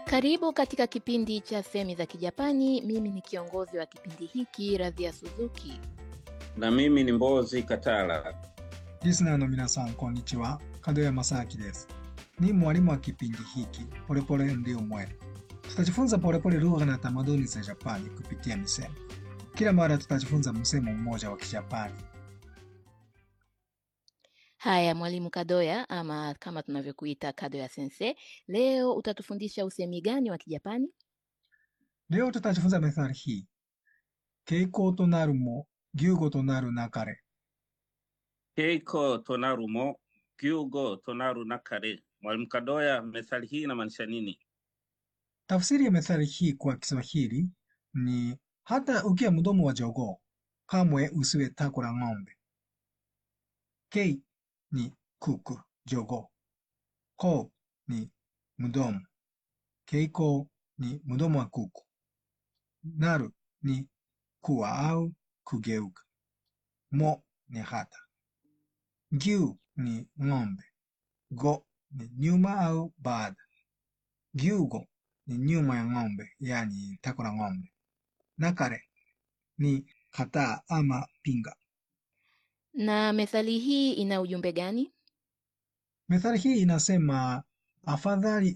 Karibu katika kipindi cha Semi za Kijapani. Mimi ni kiongozi wa kipindi hiki Radhia Suzuki. na mimi ni Mbozi Katala. リスナーの皆さん、こんにちは。門山正明です。Ni mwalimu wa kipindi hiki Polepole Ndio Mwendo. Tutajifunza polepole lugha na tamaduni za Japani kupitia misemo. Kila mara tutajifunza msemo mmoja wa Kijapani. Haya, mwalimu Kadoya ama kama tunavyokuita Kadoya sensei, leo utatufundisha usemi gani wa Kijapani? Leo tutajifunza methali hii. Keiko to naru mo, gyugo to naru nakare. Keiko tonaru mo gyugo tonaru nakare. Mwalimu Kadoya, methali hii inamaanisha nini? Tafsiri ya methali hii kwa Kiswahili ni hata ukiwa mdomo wa jogoo, kamwe usiwe tako la ng'ombe. Kei ni kuku, jogoo. Ko ni mdomo. Keiko ni mdomo wa kuku. Naru ni kuwa au kugeuka. Mo ni hata. Gyu ni ng'ombe. Go ni nyuma au baada. Gyugo ni nyuma ya ng'ombe, yani tako la ng'ombe. Nakare ni kataa ama pinga. Na methali hii ina ujumbe gani? Methali hii inasema afadhali